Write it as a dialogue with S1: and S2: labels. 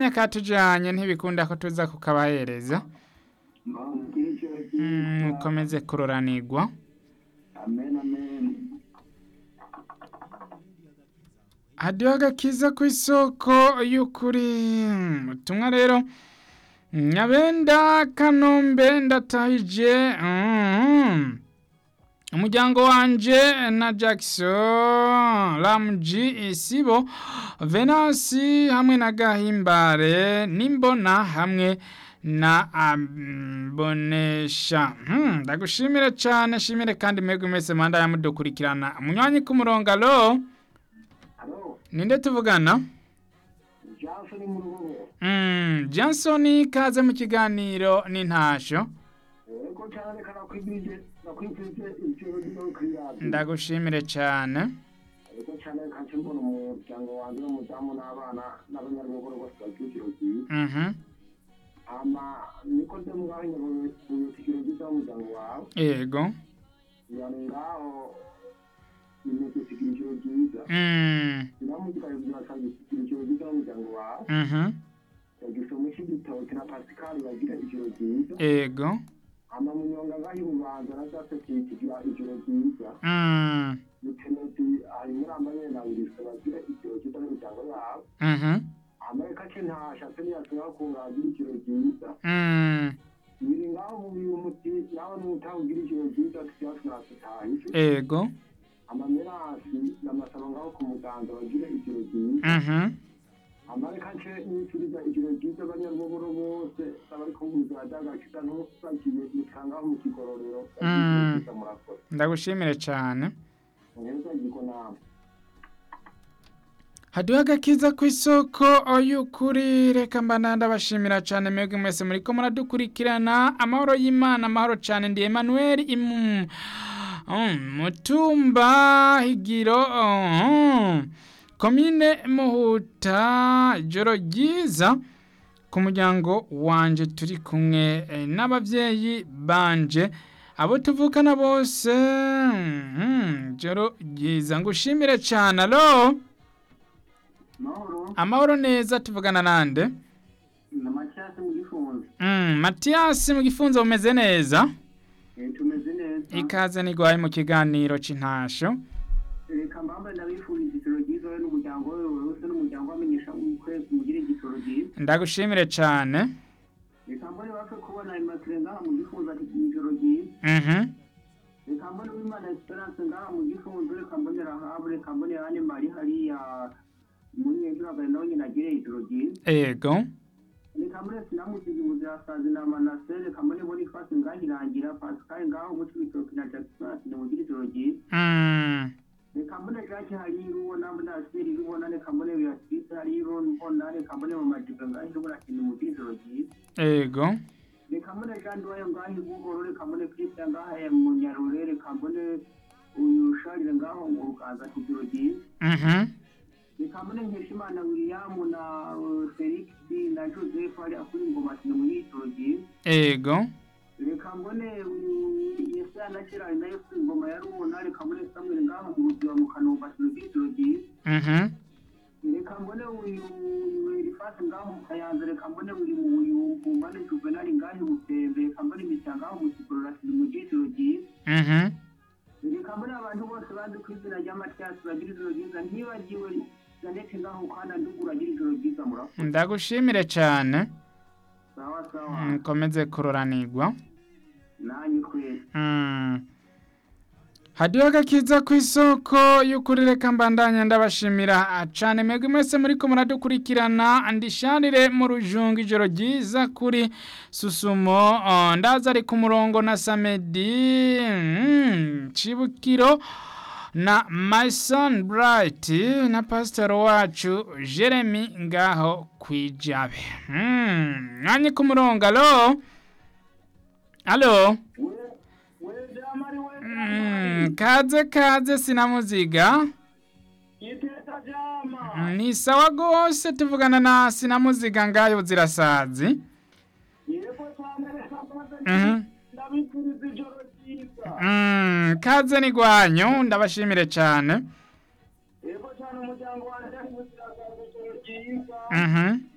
S1: myaka tujyanye ntibikunda ko tuza kukabahereza Mm, mukomeze kuroranirwa hadiho agakiza ku isoko y'ukuri Mm, ubutumwa rero nyabenda kanombe ndatahije Mm. umuryango wanje na jackson ramuji isibo venasi hamwe na gahimbare n'imbona hamwe na abonesha Hmm, ndagushimire cyane shimire kandi mwebwe mwese manda yamudukurikirana munywanyi k'umurongaro
S2: Halo,
S1: ninde tuvugana
S2: Johnson mu rugo.
S1: Mm, Johnson kaze mu kiganiro n'intasho
S2: Yego cyane karakwibije, nakwifite icyiro gito kiraje.
S1: ndagushimire cyane
S2: Yego cyane kansimbona umuryango wanjye n'umudamu n'abana n'abanyarugo rwose bakikiro cyiza.
S1: Mhm.
S2: Ama niko ndamwanya mu kikiro gito umuryango wawe.
S1: yego
S2: Yani ngaho niko kikiro cyiza.
S1: Mm,
S2: Namugira byasabye kikiro gito umuryango wawe.
S1: mhm.
S2: Yagize umushigitabo kina Pascal bagira ikiro cyiza.
S1: yego
S2: ama munyonga ngaho ubanza nazase kigira ijoro ryiza
S1: Mm,
S2: muteneti ari muri amanyena biriswe bagira ijoro ryiza n'imiryango yabo
S1: mhm.
S2: amerika ke ntashatse ntiyashobora kunganira ijoro ryiza
S1: Mm,
S2: biri ngaho mubiye umuti nawe n'utawugira ijoro ryiza tuba twasitahije
S1: yego
S2: amamerasi n'amasaba ngaho ku muganza bagira ijoro ryiza
S1: Mhm.
S2: amerika ke nifuriza ijoro ryiza abanyarwogoro bose abari kumviriza byagakiza ntubagiye mutangaho mu kigororero bagira ijoro
S1: Mm.
S2: ryiza murakoze
S1: ndagushimire cyane
S2: neza yiko nama
S1: haduha agakiza ku isoko y'ukuri reka mba ndabashimira cyane mwebwe mwese muri ko muradukurikirana amahoro y'imana amahoro cyane ndi Emmanuel imu Mm, mutumba higiro mm, komine muhuta ijoro ryiza ku muryango wanje turi kumwe eh, n'ababyeyi banje abo tuvukana bose mm, ijoro ryiza ngushimire cyane alo
S2: mahoro
S1: amahoro neza tuvugana nande
S2: na macyasi mu gifunzo
S1: mm, matiyasi mu gifunzo bumeze neza
S2: Eh, tumeze neza
S1: ikaze nigwaye mu kiganiro c'intasho
S2: reka mbamba ndabifuriza igitoro ryiza wowe n'umuryango wawe wose n'umuryango wamenyesha ukwezi mugire igitoro ryiza
S1: ndagushimire cane
S2: reka mbone bapfe kubona ayo masire ngaha mu gifunzo ati igitoro ryiza
S1: mhm
S2: reka mbone w'imana esperance ngaha mu gifunzo reka mbone rahabu reka mbone yohane mari hariya muri hejuru agari nawe nyine agire igitoro ryiza
S1: ego
S2: reka mbone sinamusize ubuzirasazi na manase reka mbone bonifasi ngaha irangira pascal ngaho umucibitoki na jackson ati nimugire igitoro ryiza
S1: mm,
S2: reka mbone jake hariyo ubona muri asiri ubona reka mbone beatrice hariyo mbona reka mbone mama jibe ngaho ubona kintu mu byizero ryiza
S1: ego
S2: reka mbone jean duwaye ngaho igugoro reka mbone christian ngaho ya munyarure reka mbone uyu sharire ngaho ngo ukaza ku biro ryiza
S1: mhm
S2: reka mbone nkeshimana william na uh, felix na joseph hariya kuri ngoma kintu mu byizero ryiza
S1: ego
S2: reka mbone uyu yesaya na kirari nayo kuri ngoma ya rubona reka mbone samuel ngaho mu ruziba mu kanomba kintu mu byizero ryiza
S1: mhm
S2: reka mbone uyu rifata ngaho mukayanza reka mbone uyu uyu mbone juvenali ngaho mutembe reka mbone imitya ngaho mukikororasiri mu gitiro ryiza
S1: mhm
S2: reka mbone abantu bose bazi ku izina rya matiyasi bagira ijoro ryiza ntibagiwe janete ngaho kandi ndugura agira ijoro ryiza murakoze
S1: ndagushimire cane
S2: sawa sawa
S1: Mm, mukomeze kuroranirwa
S2: nanyu twese
S1: Mm. hadiho agakiza ku isoko y'ukuri reka mbandanya ndabashimira cyane mwebwe mwese muri ko muradukurikirana ndisharire mu rujunga ijoro ryiza kuri susumo oh, ndaza ari ku murongo na samedi mm, cibukiro na mason bright na pastor wacu jeremy ngaho kwijabe mm. mwanye ku murongo alo alo
S2: wejamari
S1: Mm, kaze kaze sinamuziga
S2: iteta jama
S1: ni sawa gose tuvugana na sinamuziga ngayo zirasazi
S2: yego cyane reka mbone
S1: Mhm.
S2: ndabifuriza ijoro ryiza
S1: mm, kaze nigwanyu ndabashimire cyane
S2: yego cyane umuryango wanjye ari ubuziragaruzo ryiza
S1: Mhm.